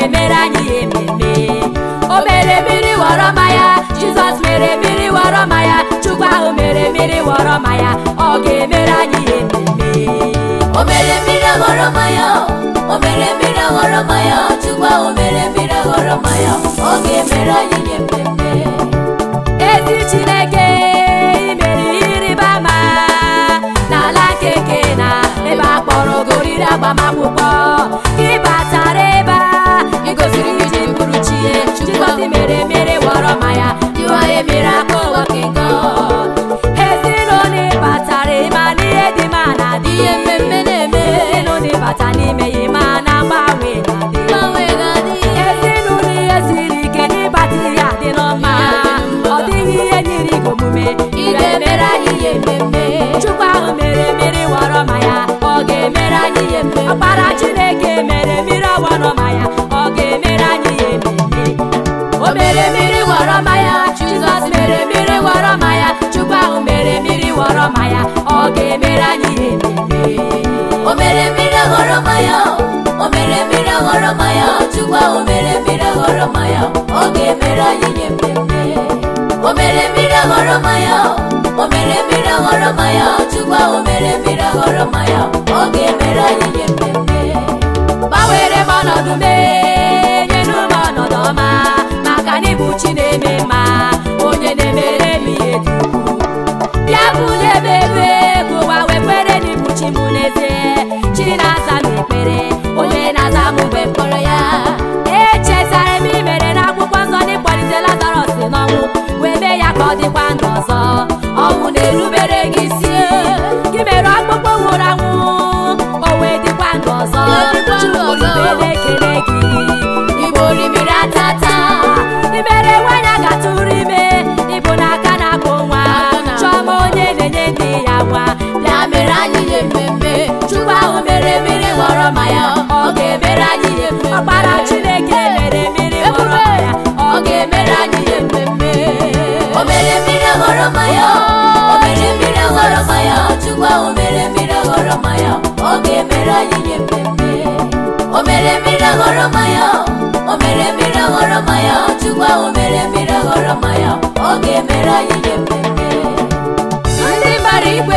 ga-emere anyị ihe mmemme o mere mmiri ghọrọ mmanya jizọs mere mmiri ghọrọ mmanya chukwu ahụ mere mmiri ghọrọ mmanya ọ ga-emere anyị ihe mmemme o mere mmiri ghọrọ mmanya o mere mmiri ghọrọ mmanya chukwu ahụ mere mmiri ghọrọ mmanya ọ ga-emere anyị ihe mmemme ezi chineke imere ihe ịrịba ama n'ala keke na ebe a kpọrọ ogoriri agbamakwụkwọ ị batara ebe a igosiri iji bụrụ chie jizọs mere mere ghọrọ mmanya you are a miracle working God ezinụlọ ịbatara ịma n'ihe dị ma na adị ihe mmemme na-eme ezinụlọ ịbata n'ime ya ịma na mgbanwe na-adị gbanwe ga-adị ezinụlọ ihe siri ike n'ịbata ihe adị n'ọma ọ dịghị ihe nyiri gị omume ị ga-emere anyị ihe mmemme chukwu ahụ mere mmiri ghọrọ mmanya ọ ga-emere anyị ihe mmemme ọkpara chineke mere mmiri ọgbọrọ mmanya ọ ga-emere anyị ihe mmemme o mere mmiri ghọrọ mmanya jizọs mere mmiri ghọrọ mmanya chukwu ahụ mere mmiri ghọrọ mmanya ọ ga-emere anyị ihe mmemme o mere mmiri ghọrọ mmanya o mere mmiri ghọrọ mmanya chukwu ahụ mere mmiri ghọrọ mmanya ọ ga-emere anyị ihe mmemme o mere mmiri ghọrọ mmanya o mere mmiri ghọrọ mmanya chukwu ahụ mere mmiri ghọrọ mmanya ọ ga-emere anyị ihe mmemme gbanwere m ọnọdụ mee nyenu m ọnọdụ ọma maka na ịbụ chi na-eme mma onye na-emere m ihe dị ukwuu bịa bulie m ebe ka ụwa wee kwere na ịbụ chi m n'ezie chi na-aza m ekpere onye na-aza m mgbe mkpọrọ ya echetara m imere n'akwụkwọ nsọ na ịkpọlite lazarọs n'ọnwụ wee mee ya ka ọ dịkwa ndụ ọzọ ọnwụ na-erubere gị isi gị mere ọkpụkpụ nwụrụ anwụ o wee dịkwa ndụ ọzọ dịkwa ndụ ọzọ. Chukwu na-ekele gị igbo orimiri atata imere nwanyị a ga-atụrụ ime ịbụ n'aka na-akpụ nwa Aka na-akpụ chọma onye na-enye ndị ya nwa ya mere anyị ihe mmemme chukwu ahụ mere mmiri ghọrọ mmanya ọ ga-emere anyị ihe mmemme. ọkpara chineke mere mmiri ghọrọ mmanya ọ ga-emere anyị ihe mmemme o mere mmiri ghọrọ mmanya o mere mmiri ghọrọ mmanya chukwu ahụ mere mmiri ghọrọ mmanya ọ ga-emere anyị ihe mmemme o mere mmiri ghọrọ mmanya o mere mmiri ghọrọ mmanya chukwu ahụ mere mmiri ghọrọ mmanya ọ ga-emere anyị ihe mmemme ndị gbara igwe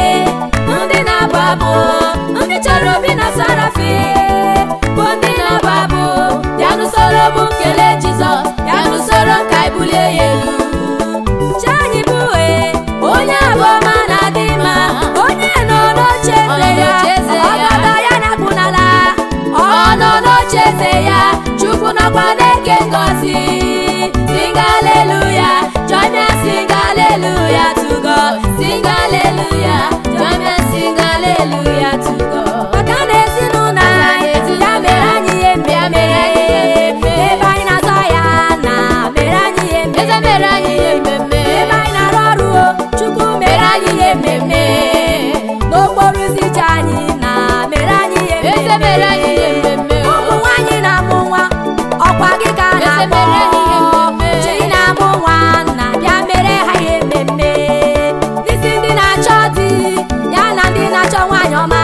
ndị na-abụ abụ ndị chọrọ obi na sarafi bụ ndị na-abụ abụ bịa n'usoro bụ nkele jizọs bịa n'usoro ka anyị bulie ya elu chi anyị bụ uwe onye abụọma na-adị mma onye nọ n'oche Ọ nọ eze ya n'oche eze ya. ọgọdọ ya na-akpụ n'ala ọ nọ n'oche eze ya chukwu nọkwa na-eke ngọzi sing hallelujah join me and sing hallelujah to God sing hallelujah join me and sing hallelujah to God maka na ezinụlọ anyị ya mere anyị ihe mbe ya mere anyị ihe mbe ebe anyị na-azọ ya na mere anyị ihe mbe eze mere anyị ihe mmemme ebe anyị na-arụ ọrụ o, chukwu mere anyị ihe mmemme n'okporo ụzọ ije anyị na mere anyị ihe eze mmemme mere anyị ihe mmemme ụmụ nwaanyị na-amụ nwa ọkwa gị ka a na-akpọ mere anyị ihe mmemme. chi na-amụ nwa na bịa mere ha ihe mmemme n'isi ndị na-achọ di ya na ndị na-achọ nwaanyị ọma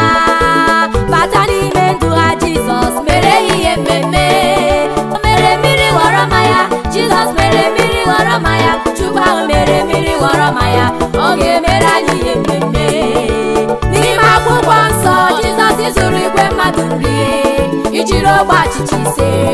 bata n'ime ndụ ha jizọs mere ha ihe mmemme o mere mmiri ghọrọ mmanya jizọs mere mmiri ghọrọ mmanya chukwu ahụ mere mmiri ghọrọ mmanya ọ ga-emere anyị ihe mmemme n'ime akwụkwọ nsọ jizọs zụrụ igwe mmadụ nri ijiri ogbe achịcha ise